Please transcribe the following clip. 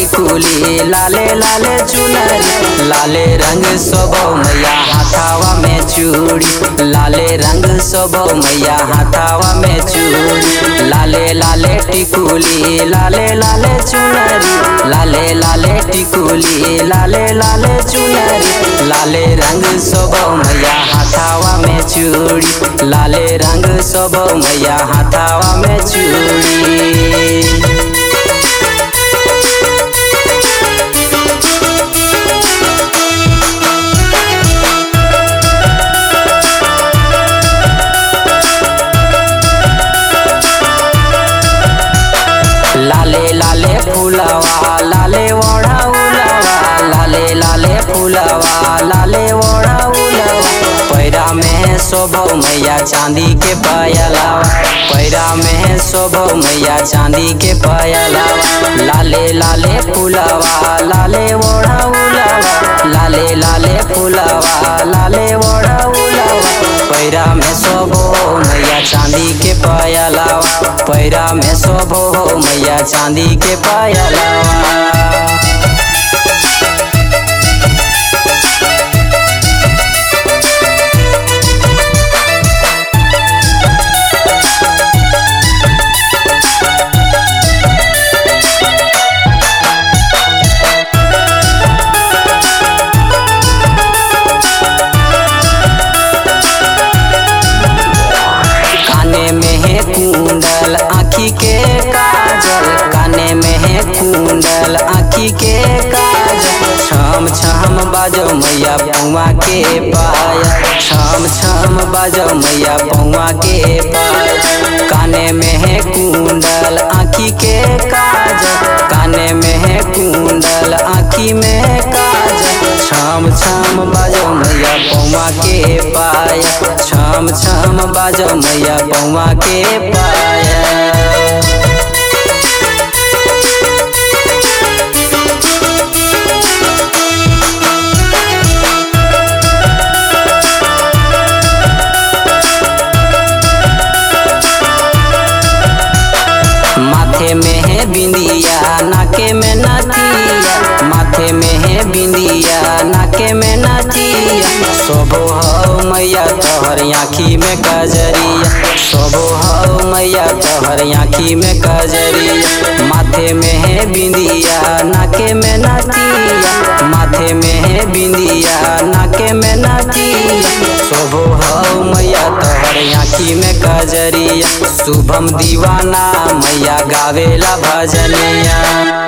टिकुली लाले लाले चुनरी लाले रंग सोबो मैया हाथावा में चूड़ी लाले रंग सोबो मैया हाथावा में चूड़ी लाले लाले टिकुली लाले लाले चुनरी लाले लाले टिकुली लाले लाले चुनरी लाले रंग सोबो मैया हाथावा में चूड़ी लाले रंग सोबो मैया हाथावा में चूड़ी लाले लाले फूलवा लाले ओढ़ा उलवा लाले लाले फूलवा लाले ओढ़ा उलवा पैरा में शोभो मैया चांदी के पायलावा पैरा में शोभो मैया चांदी के पायलावा लाले लाले फूलवा लाले ओढ़ा उलवा लाले लाले फूलवा लाले ओढ़ा उलवा पैरा में शोभो मैया चांदी के पायलावा पैरा में शोभो मैया चांदी के पायलावा काने में है कुंडल आँखी के काजल काने में है कुंडल आँखी के काजल छम छम बाजो मैया पौआ के पायल छम छम बाजो मैया पौआ के पायल काने में है कुंडल आँखी के काजल काने में है कुंडल आँखी में काजल छम छम बाजो मैया पौआ के पायल छम छम बाजो मैया पौआ के पायल माथे में है बिंदिया नाके में नथिया माथे में है बिंदिया नाके में नथिया सोबो हो मैया तोहर आँखी में कजरिया सोबो हो मैया तोहर आँखी में कजरिया माथे में है बिंदिया नाके में नथिया माथे में है बिंदिया नाके में नथिया सोबो हो मैया तोहर आँखी में कजरिया शुभम दीवाना मैया गावेला भजनिया